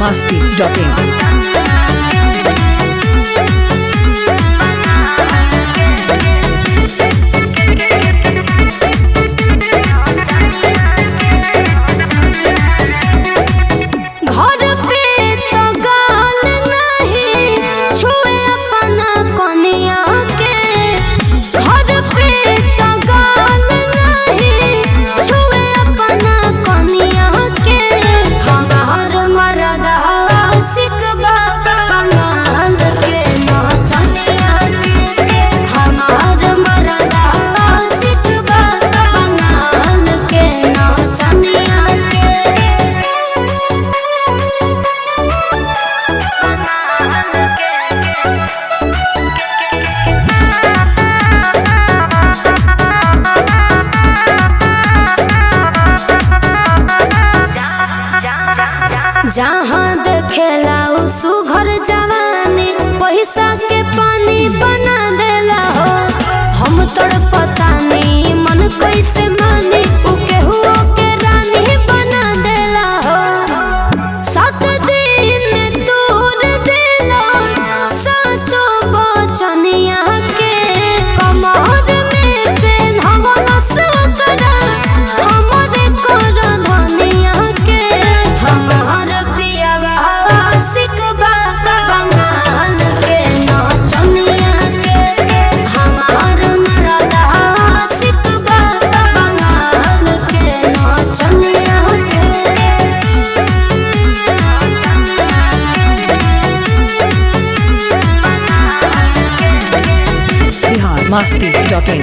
masti.in. घर पे तो गाल नहीं छुए अपना कोनिया के घर पे तो गाल नहीं छुए अपना कोनिया के हमार मरदा सिकबा बंगाल के नचनिया के हमार मरदा सिकबा बंगाल के नचनिया के जहाँ देखेला उ सुघर जवानी पैसा के पानी बना देला हो हम तोड़ पता नहीं मन कैसे मानी उ केहू के रानी बना देला हो सात दिन में तोड़ देला सातो बचनिया के कमर में पेन्हवला सकरा हमरे कर धनिया के हमार पियावा सिकबा बंगाल के नचनिया के हमार मरदा सिकबा बंगाल के नचनिया के Bihar masti.in.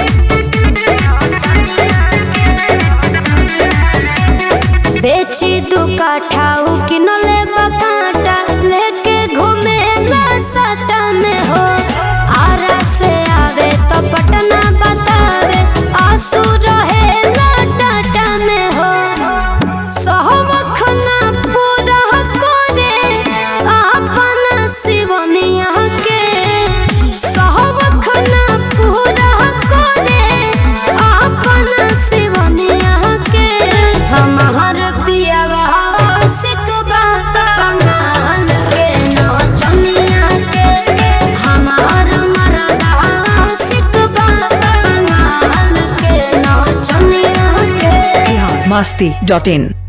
बेची दू काठा उ किनले बकाटा लेके घूमे ना सटा में हो आरा से आवे तो पटना बतावे आंसू रहे ना टाटा में हो सहमख ना पूरा करे आपन शिवनिया के सहमख ना पूरा करे आपन शिवनिया के हमार पियावा सिकबा बंगाल के नचनिया के हमार मरदा सिकबा बंगाल के नचनिया के Bihar masti.in.